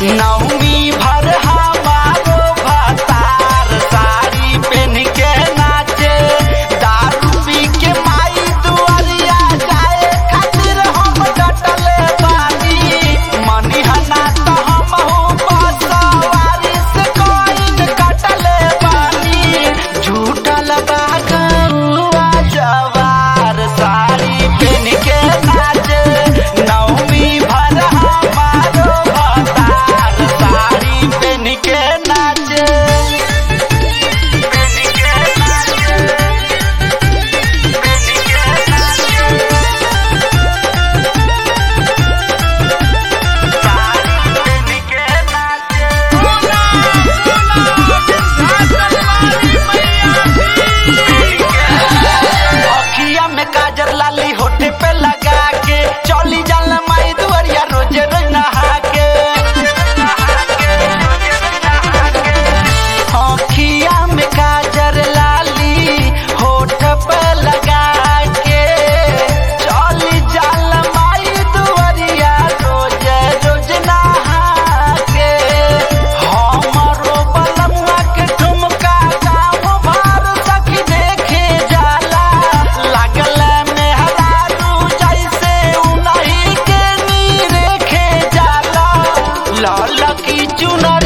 नवमी भर हमारो भतार साड़ी पहन के नाचे दारू पी के माई दुआरिया जाए खातिर हम डटले बानी मनी हना तो हम हो बसवारी से कोइन कटले बानी झूठल बा गौआ जवार साड़ी पहन के नाचे नवमी भर हमारो भतार साड़ी पहन के नाचे पहन के नाचे पहन के नाचे साड़ी पहन के नाचे अखिया में काजर लाली होठे पे लगा के चली जाल माई दुआरिया रोजे रोज नहा के अखिया में काजर लाली होठ पे लगा के चली जाल माई दुआरिया रोजे रोज नहा के हमरो बलमुआ के ठुमका गाँव भर सखी देखे जाला लागल मेहरारू जैसे उनही के नी रेखे जाला लाल की चुनर